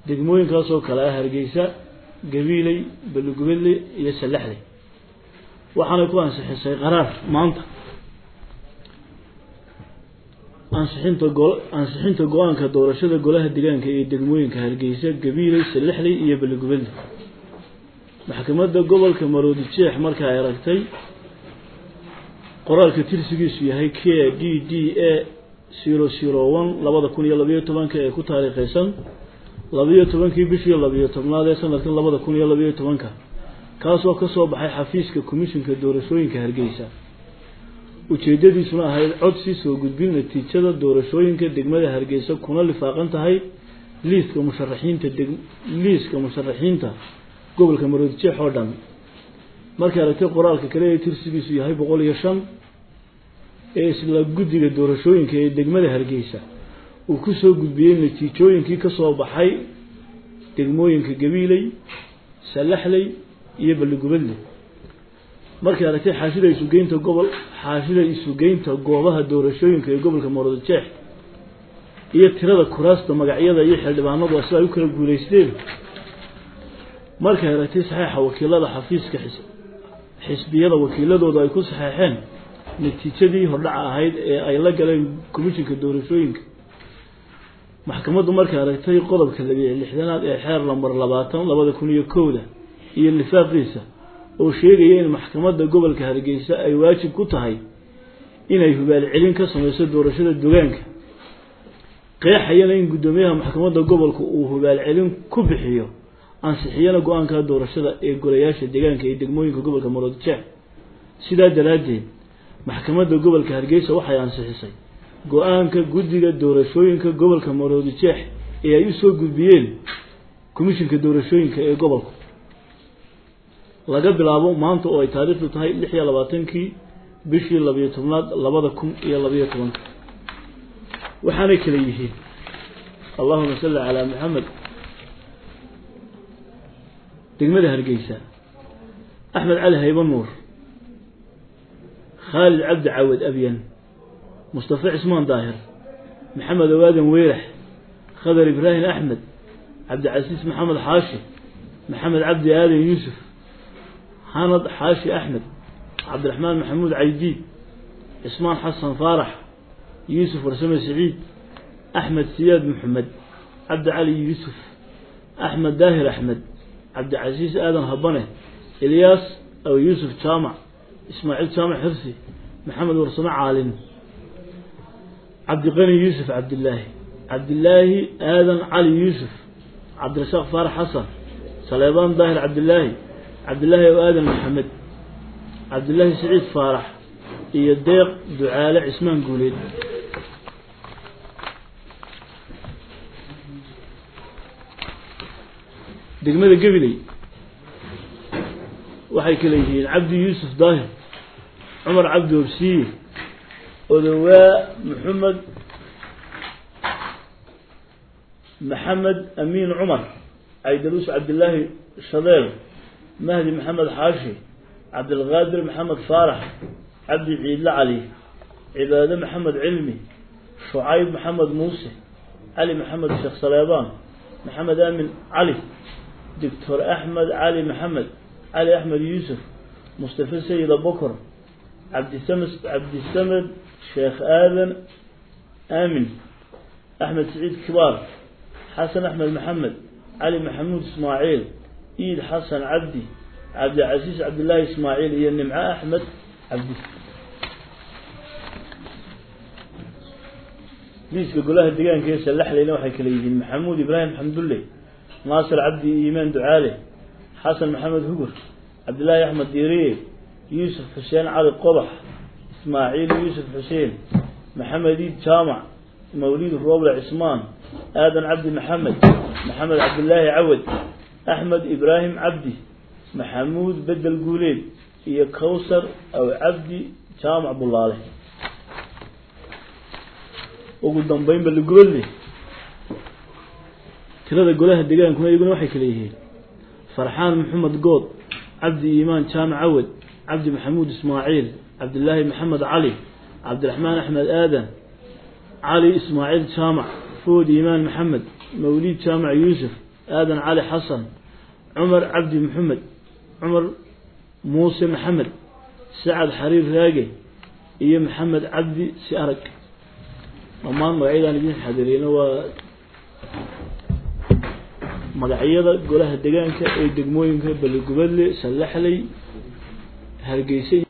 degmooyinkaasoo kale ah hargeysa gabiiley balugubadle iyo sallaxley waxaanay ku ansixisay qaraar maanta ansixinta go ansixinta go-aanka doorashada golaha deegaanka ee degmooyinka hargeysa gabiiley sallaxley iyo balugubadle maxkamadda gobolka maroodi jeex marka ay aragtay qoraalka tirsigiisu yahay k d d a zero zero one labada kun iyo labayo tobanka ee ku taariikheysan labayo tobankii bishii labayo tobnaad ee sanadkan labada kun iyo labayo tobanka kaasoo kasoo baxay xafiiska komishinka doorashooyinka hargeysa ujeedadiisuna ahayd codsi soo gudbin natiijada doorashooyinka degmada hargeysa kuna lifaaqan tahay liiska musharaxiinta deg liiska musharaxiinta gobolka maroodi jeex oo dhan markay aragtay qoraalka kale ee tirsigiisu yahay boqol iyo shan ee isla guddiga doorashooyinka ee degmada hargeysa uu kusoo gudbiyey natiijooyinkii kasoo baxay degmooyinka gabiiley sallaxley iyo balligubadle markay aragtay xaashida isugeynta gobol xaashida isugeynta goobaha doorashooyinka ee gobolka maroodi jeex iyo tirada kuraasta magacyada iyo xildhibaanadu sida ay u kala guuleysteen markay aragtay saxeixa wakiilada xafiiska xisbiyada wakiiladooda ay ku saxeexeen natiijadii hordhaca ahayd ee ay la galeen komishinka doorashooyinka maxkamaddu markay aragtay qodobka labiiyo lixdanaad ee xeer lambar labaatan labada kun iyo kowda iyo lifaaqiisa oo sheegaya in maxkamadda gobolka hargeysa ay waajib ku tahay inay hubaal celin ka sameyso doorashada dogaanka qeexayana in guddoomiyaha maxkamadda gobolka uu hubaal celin ku bixiyo ansixiyana go-aanka doorashada ee golayaasha deegaanka ee degmooyinka gobolka maroodi jeex sidaa daraaddeed maxkamadda gobolka hargeysa waxay ansixisay go-aanka guddiga doorashooyinka gobolka maroodi jeex ee ay usoo gudbiyeen komishinka doorashooyinka ee gobolka laga bilaabo maanta oo ay taariikhdu tahay lix iyo labaatankii bishii labayo tobnaad labada kun iyo labayo tobanka waxaanay kala yihiin allahuma salli calaa maxamed degmada hargeysa axmed cali hayba nuur khaalid cabdi cawad abyan mustafa cismaan daahir maxamed awaadan weyrax khadar ibraahim axmed cabdicasiis maxamed xaashi maxamed cabdi aadan yuusuf xanad xaashi axmed cabdiraxmaan maxamuud caydiid cismaan xasan faarax yuusuf warsame siciid axmed siyaad maxamed cabdi cali yuusuf axmed daahir axmed cabdicasiis aadan habane ilyaas aw yuusuf jaamac ismaaciil jaamac xirsi maxamed warsame caalin cabdiqani yuusuf cabdilaahi cabdilaahi aadan cali yuusuf cabdirasaaq faarax xasan saleebaan daahir cabdilaahi cabdilaahi aw aadan maxamed cabdilaahi siciid faarax iyo deeq ducaale cismaan guuleed degmada gabiley waxay kala yihiin cabdi yuusuf daahir cumar cabdi obsiye odowaa maxamed maxamed amiin cumar caydaruus cabdilaahi shadeel mahdi maxamed xaashi cabdilqaadir maxamed faarax cabdi ciidle cali cibaade maxamed cilmi shucayb maxamed muuse cali maxamed sheekh saleebaan maxamed aamin cali doctor axmed cali maxamed cali axmed yuusuf mustafa sayid abokor cabdisamed cabdisamed sheekh aadan aamin axmed saciid kibaar xasan axmed maxamed cali maxamuud ismaaciil iid xasan cabdi cabdicasiis cabdillaahi ismaaciil iyo nimco axmed cabdi liiska golaha deegaanka ee sallaxleyna waxay kala yihiin maxamuud ibraahim xamdulle naasir cabdi iimaan ducaale xasan maxamed hugur cabdillaahi axmed diiriye yuusuf xuseen cali qodax ismaaciil yuusuf xuseen maxamed iid jaamac mawliid rooble cismaan aadan cabdi maxamed maxamed cabdillaahi cawad axmed ibraahim cabdi maxamuud bedel guuleed iyo kawsar aw cabdi jaamac bulaale ugu dambeyn baliguballe tirada golaha degaankuna iyaguna waxay kala yihiin farxaan maxamed good cabdi iimaan jaamac cawad cabdi maxamuud ismaaciil cabdillaahi maxamed cali cabdiraxmaan axmed aadan cali ismaaciil jaamac food iimaan maxamed mawliid jaamac yuusuf aadan cali xasan cumar cabdi maxamed cumar muuse maxamed sacad xariir raage iyo maxamed cabdi si arag dhammaan magacyadaan idin xadiriyeyna waa magacyada golaha degaanka ee degmooyinka baligubadle sallaxley hargeysa